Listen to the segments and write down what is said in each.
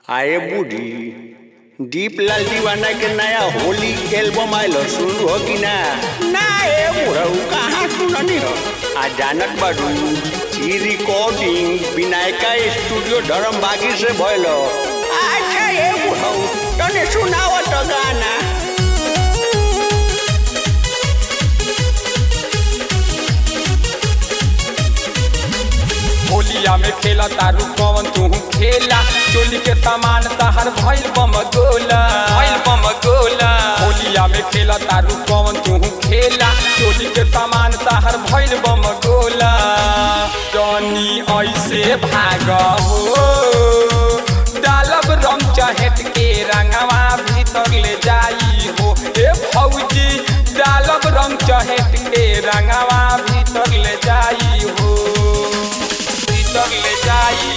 आए बूढ़ी दीपलाल दीवाना के नया होली एल्बम आयल सुन हो कि ना ना ए बुढ़ऊ कहाँ सुननी हो आ जानत बाडू ई रिकॉर्डिंग विनायका स्टूडियो धर्मबागी से भइल हो। अच्छा ए बुढ़ऊ तने सुनावत गाना होलिया में खेला तारू कौन तू खेला चोली के सामान तहर भइल बम गोला भइल बम गोला होलिया में खेला तारू कौन तू खेला चोली के सामान तहर भइल बम गोला जनी ऐसे भाग हो डालब रंग चहेट के रंगवा भीतर ले जाई हो ए फौजी डालब रंग चहेट के रंगवा भीतर ले जाई हो भीतर ले जाई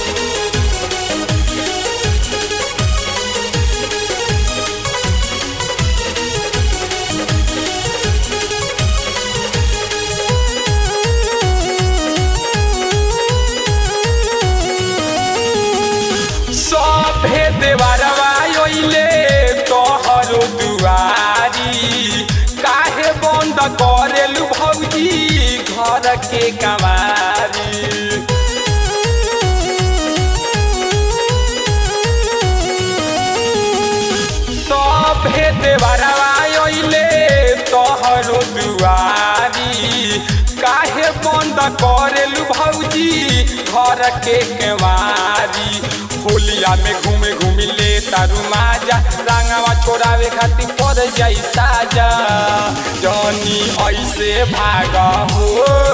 सभे देवरवा ओइले तोहरो दुआरी काहे बंद करेलु भौजी घर के कमारी सभे देवरवा ओइले तोहरो दुआरी काहे बंद करेलु भौजी घर के केवारी होलिया में घूमे घूमी ले तारू माजा रंगवा छोड़ावे खातिर पड़ जाई साजा जनी ऐसे भाग हो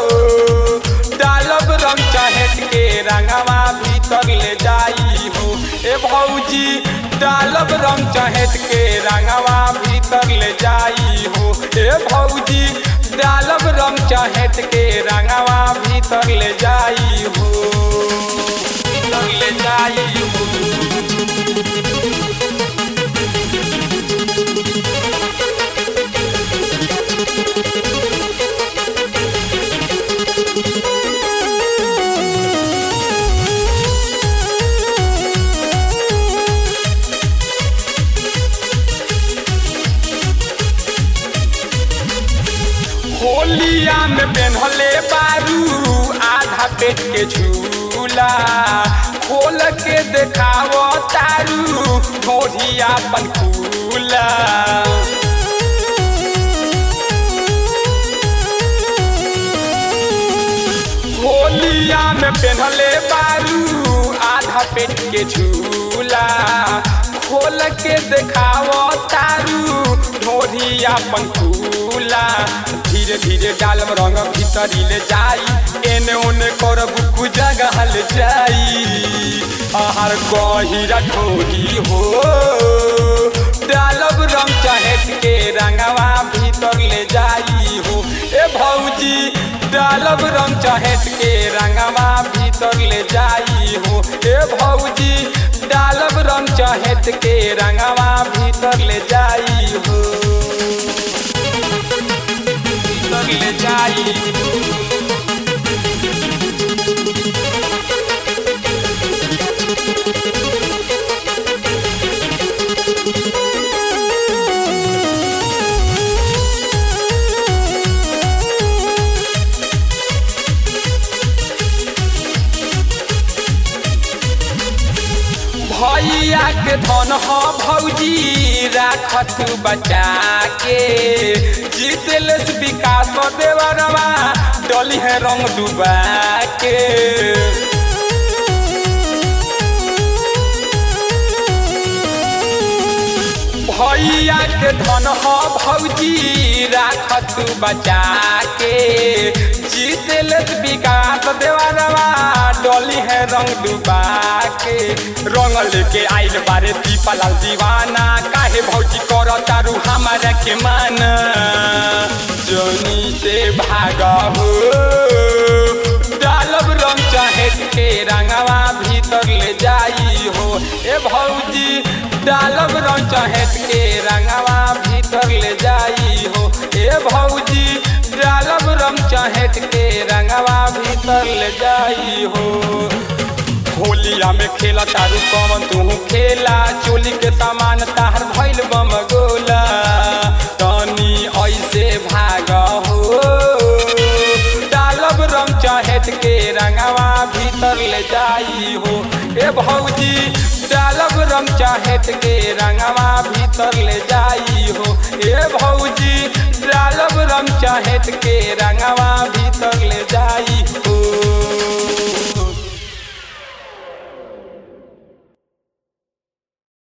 डालब रंग चहेट के रंगवा भीतर ले जाई हो ए भौजी डालब रंग चहेट के रंगवा भीतर ले जाई हो ए भौजी डालब रंग चहेट के रंगवा भीतर ले जाई हो भीतर ले जाई हो होलिया में पेन्हले बारू आधा पेट के झूला खोल के देखाव तारू ढोढ़िया अपन फूला होलिया में पेन्हले बारू आधा पेट के झूला खोल के देखाव तारू ढोढ़ी अपन फूला धीरे धीरे डालम रंग भीतरी ले जाई एने ओने कर बुकु जगह ले जाई आहार गहिरा ठोरी हो डालब रंग चहेट के रंगवा भीतर ले जाई हो ए भौजी डालब रंग चहेट के रंगवा भीतर ले जाई हो ए भौजी डालब रंग चहेट के रंगवा भीतर ले जाई हो भीतर ले जाई भैया के धन ह भौजी राखत बचा के जीतल विकास देवरवा डली है रंग डुबा के भैया के धन ह भौजी राखत बचा के जीतल विकास देवरवा डली है रंग डुबा के रंग लेके आइल बारे दीपालाल दीवाना काहे भौजी कर तारू हमारा के माना जोनी से भाग हो डालब रंग चहेट के रंगवा भीतर ले जाई हो ए भौजी डालब रंग चहेट के रंगवा भीतर ले जाई हो ए भौजी डालब रंग चहेट के रंगवा भीतर ले जाई हो होलिया में खेला तारू कौन तू खेला चोली के सामान तार भइल बम गोला तनी ऐसे भाग हो डालब रम चहेट के रंगवा भीतर ले जाई हो ए भौजी डालब रम चहेट के रंगवा भीतर ले जाई हो ए भौजी डालब रम चहेट के रंग